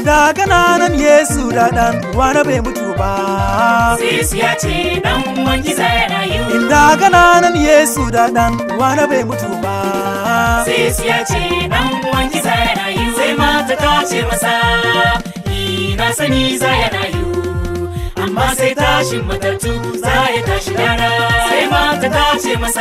inda kananan yesu da dan uwana bai mutu ba Yesu ya ce dan uwan giza ya rayu. inda kananan yesu da dan uwana bai mutu ba Yesu ya ce dan uwan giza ya rayu. Sai mata ta ce masa, "Ni na sani za ya rayu." Amma sai tashin matattu za ya tashi rana. Sai mata ta ce masa,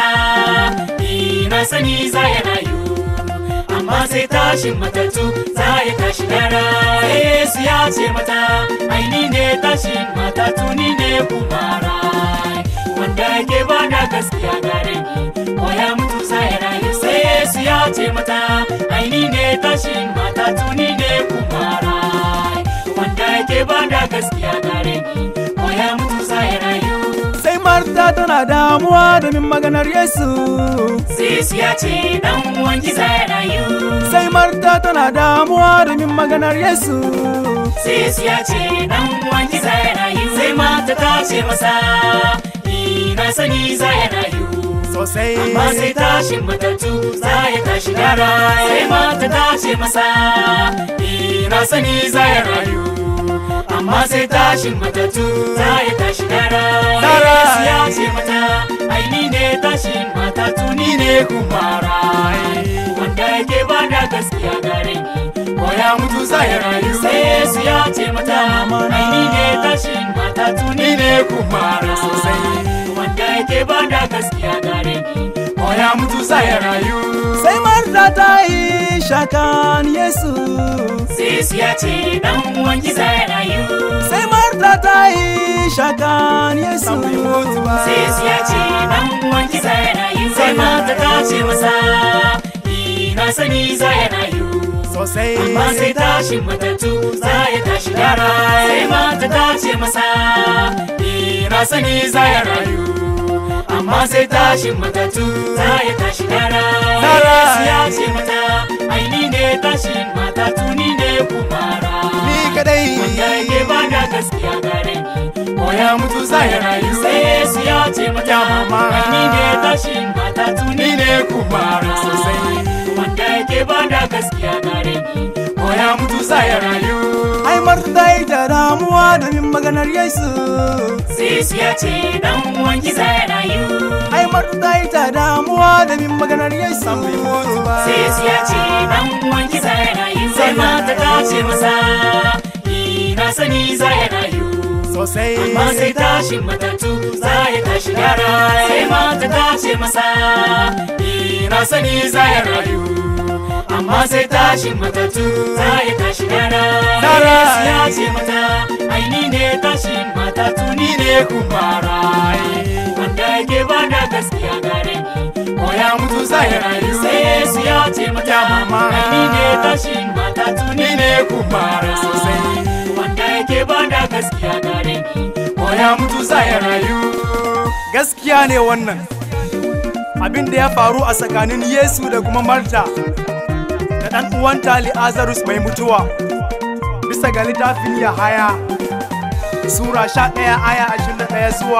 "Ni na sani za ya rayu." Amma sai tashin matattu za ya tashi rana. Sai Yesu ya ce mata, "Ai ni ne tashin matattu ni ne kuma rai." Wanda yake ba da gaskiya gare ni, ko ya mutu za ya rayu. Sai Yesu ya ce mata, "Ai ni ne tashin matattu ni ne kuma rai." Wanda yake ba da gaskiya gare ni, ko ya mutu za ya rayu. sai marta tana damuwa domin maganar yesu Yesu ya ce dan uwan giza ya rayu. sai marta tana damuwa domin maganar yesu Yesu ya ce dan uwan giza ya rayu. Sai mata ta ce masa, "Ni na sani za ya rayu." sosai Amma sai tashin matattu za ya tashi gara sai mata ta ce masa "Ni na sani za ya rayu amma sai tashin matattu za ya tashi gara Gara. Yesu ya ce mata ai ni ne tashin matattu ni ne kuma rai wanda yake ba da gaskiya gare ni ko ya mutu za ya rayu sai Yesu ya ce mata ai ni ne tashin matattu ni ne kuma rai Sosai. wanda yake ba da gaskiya gare ni ko ya mutu za ya rayu sai marta ta yi shakan yesu Yesu ya ce dan uwan giza ya rayu sai marta ta yi shakan yesu Yesu ya ce dan uwan giza ya rayu sai mata ta ce masa "Ni na sani za ya rayu sosai amma sai tashin matattu za ya tashi gara sai mata ta ce masa "Ni na sani za ya rayu amma sai tashin matattu za ya tashi gara Gara. Yesu ya ce mata ai ni ne tashin matattu ni ne kuma rai ni kadai wanda yake ba da gaskiya gare ni ko ya mutu za ya rayu sai Yesu ya ce mata mama. ai ni ne tashin matattu ni ne kuma rai Sosai. wanda yake ba da gaskiya gare ni ko ya mutu za ya rayu ai marta ta yi ta damuwa domin maganar yesu sai Yesu ya ce dan uwan giza ya rayu ai marta ta yi ta damuwa domin maganar yesu sai Yesu ya ce dan uwan giza ya rayu sai mata ta ce masa ni na sani za ya rayu sosai amma sai tashin matattu za ya tashi gara sai mata ta ce masa ni na sani za ya rayu amma sai tashin matattu za ya tashi gara Gara. Yesu ya ce mata ai ni ne tashin matattu ni ne kuma rai wanda yake ba da gaskiya gare ni ko ya mutu za ya rayu sai Yesu ya ce mata mama. ai ni ne tashin matattu ni ne kuma rai Sosai. wanda yake ba da gaskiya gare ni ko ya mutu za ya rayu gaskiya ne wannan abin da ya faru a tsakanin yesu da kuma marta da ɗan uwanta li'azarus mai mutuwa bisa ga littafin yahaya sura 11 aya 21 zuwa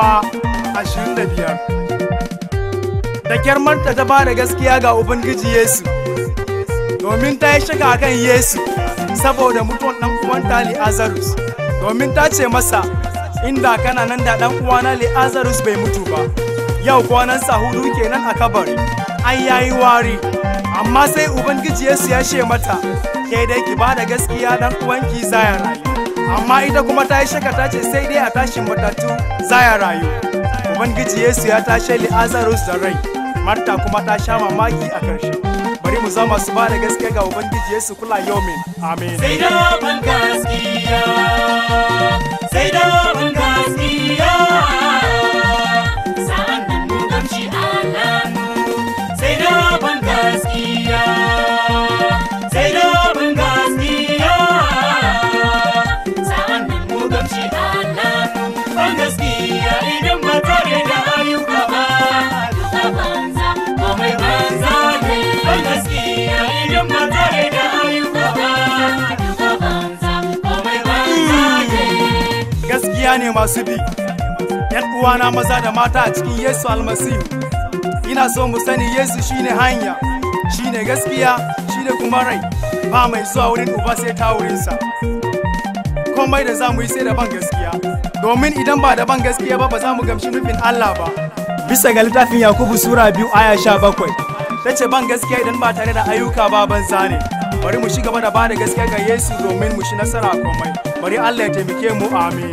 25 da kyar marta ta ba da gaskiya ga ubangiji yesu domin ta yi shiga kan yesu saboda mutuwan ɗan uwanta li'azarus domin ta ce masa inda kana nan da ɗan uwana li'azarus bai mutu ba yau kwanansa hudu kenan a kabari an yayi wari amma sai ubangiji yesu ya ce mata ke dai ki ba da gaskiya dan uwanki zaya rayu amma ita kuma ta yi shaka ta ce sai dai a tashin matattu zaya rayu ubangiji yesu ya tashe li'azarus da rai marta kuma ta sha mamaki a karshe bari mu zama su ba da gaskiya ga ubangiji yesu kula yomin amen sai da ban gaskiya sai da ban gaskiya sa'an nan mu gamshi alamu sai da ban gaskiya sai da ban gaskiya sa'an nan mu gamshi alamu ban gaskiya idan ba tare da ayyuka ba duka banza komai banza ne ban gaskiya idan ba tare da ayyuka ba duka banza komai banza ne gaskiya ne masu bi yan uwana maza da mata a cikin yesu almasihu ina so mu sani yesu shine hanya shine gaskiya shine kuma rai ba mai zuwa wurin uba sai ta wurinsa komai da za mu yi sai da ban gaskiya domin idan ba da ban gaskiya ba ba za mu gamshi nufin Allah ba bisa ga littafin Yakubu sura biyu aya sha bakwai ta ce ban gaskiya idan ba tare da ayyuka ba banza ne bari mu ci gaba da ba da gaskiya ga Yesu domin mu shi nasara a komai bari Allah ya taimake mu amin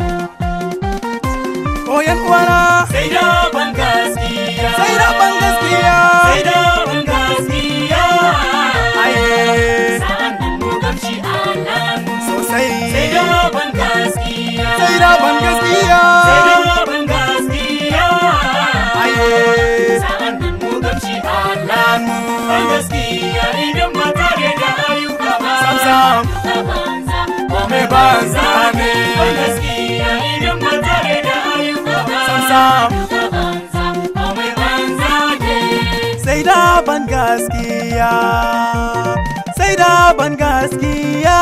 o yan uwana sai da ban gaskiya sai da ban gaskiya sai da ban gaskiya aye sa'an nan mu gamshi Allah sosai sai da ban gaskiya sai da ban gaskiya sai da ban gaskiya aye sa'an nan mu gamshi Allah ban gaskiya idan ba tare da ayyuka ba Sam, sam. a banza Kome banza ne. ban gaskiya idan ba tare da ayyuka ba sam a banza kome banza ne sai da ban gaskiya sai da ban gaskiya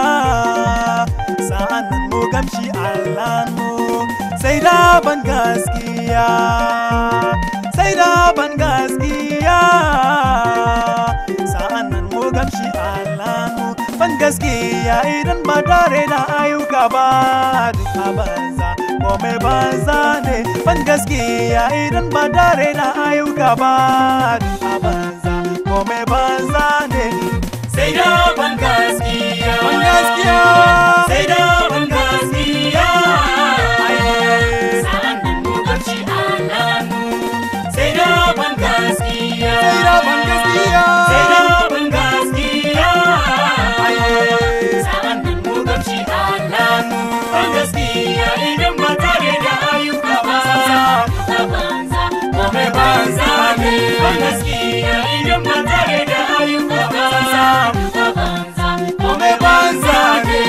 sa'an nan mu gamshi Allah mu sai da ban gaskiya sai da ban gaskiya sa'an nan mu gamshi Allah mu ban gaskiya idan ba tare da ayyuka ba duk a banza kome banza ne ban gaskiya idan ba tare da ayyuka ba duk a banza kome banza ne sai da ban gaskiya ban gaskiya sai da ban gaskiya Aye. sa'an nan mu gamshi Allah mu sai da ban gaskiya sai da ban gaskiya sai da ban gaskiya Aye. sa'an nan mu gamshi Allah mu ban gaskiya idan ba tare da ayyuka ba a banza kome banza ne ban gaskiya idan ba tare da ayyuka ba a banza kome banza ne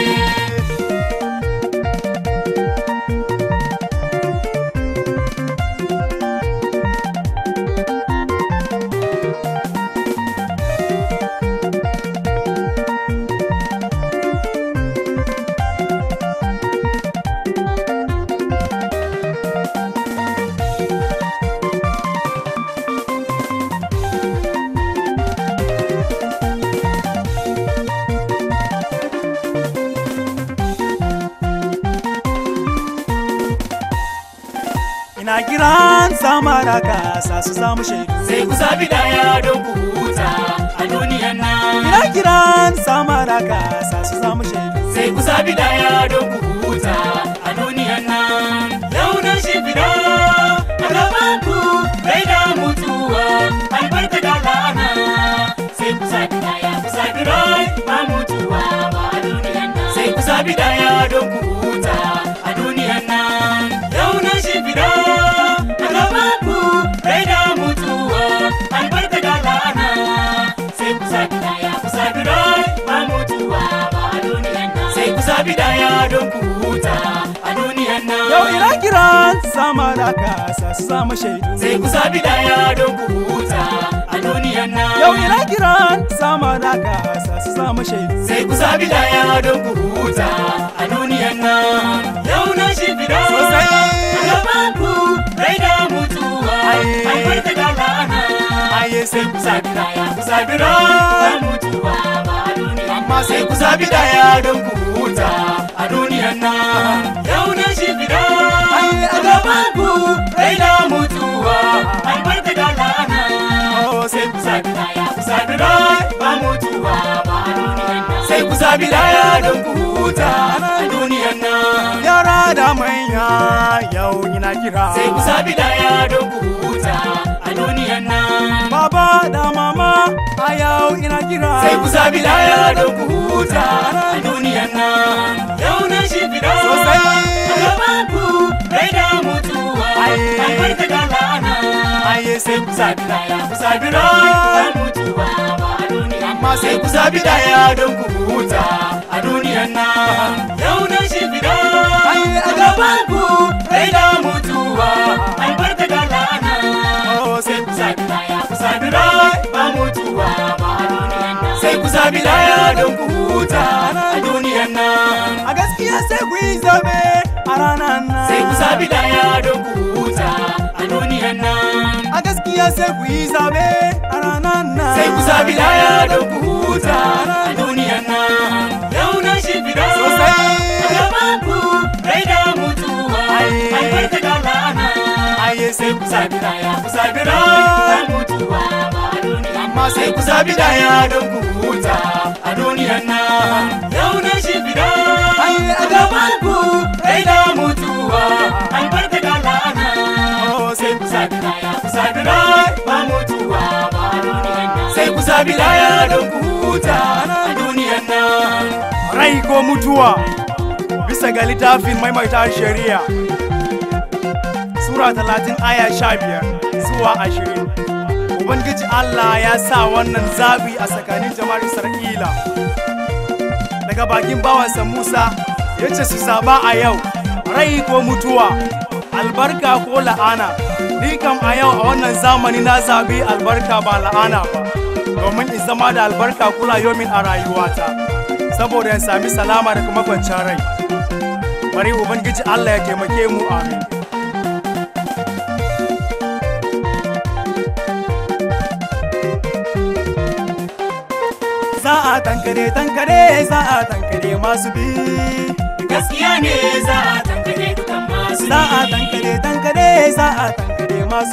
ina kiran sama da kasa su samu shaidu sai ku zabi daya don ku huta a duniyan nan ina kiran sama da kasa su samu shaidu sai ku zabi daya don ku huta a duniyan nan yau na shimfiɗa a gaban ku rai da mutuwa albarka da la'ana sai ku zabi daya ku zabi rai ba mutuwa ba a duniyan nan sai ku zabi daya don ku huta a duniyan nan yau na shimfiɗa a gaban ku rai da mutuwa albarka da la'ana sai ku zabi daya ku zabi rai ba mutuwa ba a duniyan nan sai ku zabi daya don ku huta a duniyan nan yau ina kiran sama da kasa su samu shaidu sai ku zabi daya don ku huta a duniyan nan yau ina kiran sama da kasa su samu shaidu sai ku zabi daya don ku huta a duniyan nan yau na shimfiɗa Sosai. a gaban ku rai da mutuwa Aye. albarka da la'ana aye sai ku zabi daya ku zabi rai ba mutuwa ba a duniyan amma sai ku zabi daya don ku huta a duniyan nan yau na shimfiɗa Aye, a gaban ku rai da mutuwa albarka da la'ana oh sai ku zabi daya ku zabi rai ba mutuwa ba a duniyan nan sai ku zabi daya don ku huta a duniyan nan yara da manya yau ina kira sai ku zabi daya don ku huta a duniyan nan baba da mama a yau ina kira sai ku zabi daya don ku huta a duniyan nan yau na shimfiɗa Sosai. a gaban ku rai da mutuwa Aye. albarka da la'ana aye sai ku zabi daya ku zabi rai ba mutuwa ba a duniyan amma sai ku zabi daya don ku huta a duniyan nan yau na shimfiɗa Aye, a gaban ku rai da mutuwa albarka da la'ana oh sai ku zabi daya ku zabi rai ba mutuwa ba a duniyan nan sai ku zabi daya don ku huta a duniyan nan a gaskiya sai ku yi zabe a ranar nan sai ku zabi daya don ku huta a duniyan nan a gaskiya sai ku yi zabe a ranar nan sai ku zabi daya don ku huta a duniyan nan yau na shimfiɗa Sosai. a sai ku zabi daya ku zabi ran mutuwa ba a duniya amma sai ku zabi daya don ku huta a duniyan nan yau na shi fida a gaban ku kai da mutuwa albarka da la'ana sai ku zabi daya ku zabi ran ba mutuwa ba a duniyan nan sai ku zabi daya don ku huta a duniyan nan rai ko mutuwa bisa ga littafin maimaita shari'a sura talatin aya sha biyar zuwa ashirin ubangiji allah ya sa wannan zabi a tsakanin jama'ar isra'ila daga bakin bawansa musa ya ce su zaba a yau rai ko mutuwa albarka ko la'ana ni kam a yau a wannan zamani na zabi albarka ba la'ana ba domin in zama da albarka kula yomin a rayuwata saboda in sami salama da kuma kwanciyar rai bari ubangiji allah ya taimake mu amin za a tankare tankare za a tankare masu bi gaskiya ne za a tankare dukan masu za a tankare tankare za a tankare masu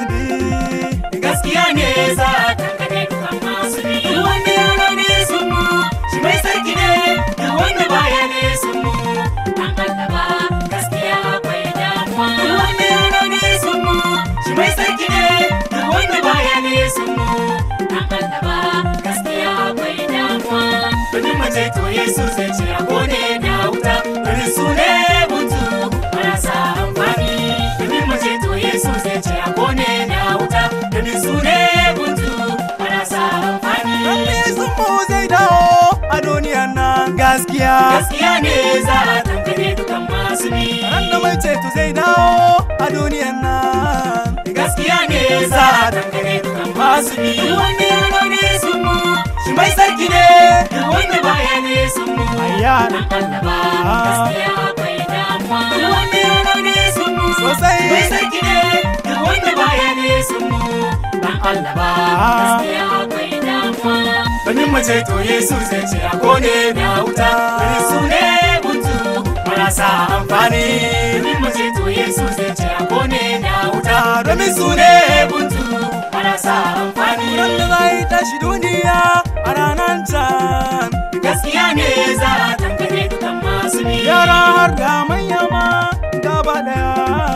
bi gaskiya ne za a tankare dukan masu bi duk wanda yana ne sun mu shi mai sarki ne duk wanda baya ne sun mu an kallaba gaskiya akwai damuwa duk wanda yana ne sun mu shi mai sarki ne duk wanda baya ne sun mu an kallaba gaskiya akwai damuwa domin mace to yesu zai ce a gode da wuta domin su ne mutu marasa amfani domin mace to yesu zai ce a gode da wuta domin su ne mutu marasa amfani Lalle sun mu zai dawo a duniyan nan gaskiya gaskiya ne za a tankare dukan masu bi ran da mai ceto zai dawo a duniyan nan gaskiya ne za a tankare dukan masu bi duk wanda yana ne sun mu shi mai sarki ne duk wanda baya ne sun mu Ayya. an kallaba gaskiya akwai damuwa duk wanda yana ne sun mu Sosai. shi mai sarki ne duk wanda baya ne sun mu an kallaba gaskiya akwai damuwa domin mace to yesu zai ce a kone na wuta domin su ne mutu marasa amfani domin mace to yesu zai ce a kone na wuta domin su ne mutu marasa amfani ran da zai tashi duniya a ranar can gaskiya ne za a tankare dukan masu bi yara har da manya ma gaba daya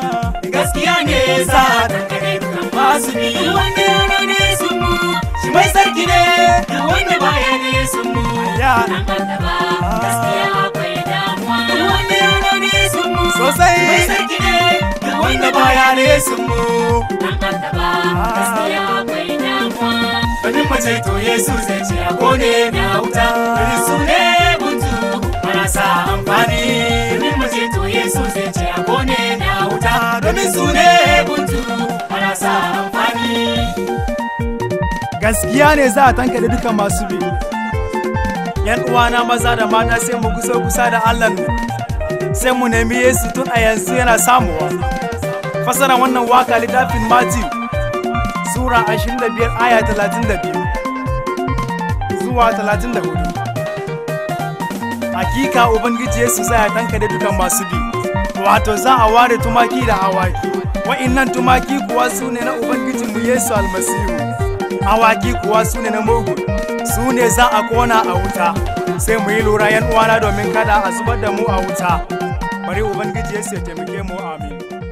gaskiya ne za a tankare dukan masu bi duk wanda yana ne sun mu shi mai sarki ne duk wanda baya ne sun mu Ya. an kallaba gaskiya akwai damuwa duk wanda yana ne sun mu Sosai. shi mai sarki ne duk wanda baya ne sun mu an kallaba gaskiya akwai damuwa domin mace to yesu zai ce a gone na wuta domin su ne mutu marasa amfani domin mace to yesu zai ce a gone na wuta domin su ne mutu marasa amfani gaskiya ne za a tanka da duka masu bi yan uwana maza da mata sai mu kusa kusa da allah mu sai mu nemi yesu tun a yanzu yana samuwa fasara wannan waka littafin matthew sura 25 aya 32 zuwa 34 hakika ubangiji yesu zai tanka da dukan masu bi wato za a ware tumaki da awaki wa'innan tumaki kuwa su ne na ubangijinmu yesu almasihu awaki kuwa su ne na mugu su ne za a kona a wuta sai mu yi lura yan uwana domin kada a zubar da mu a wuta bari ubangiji yesu ya taimake mu amin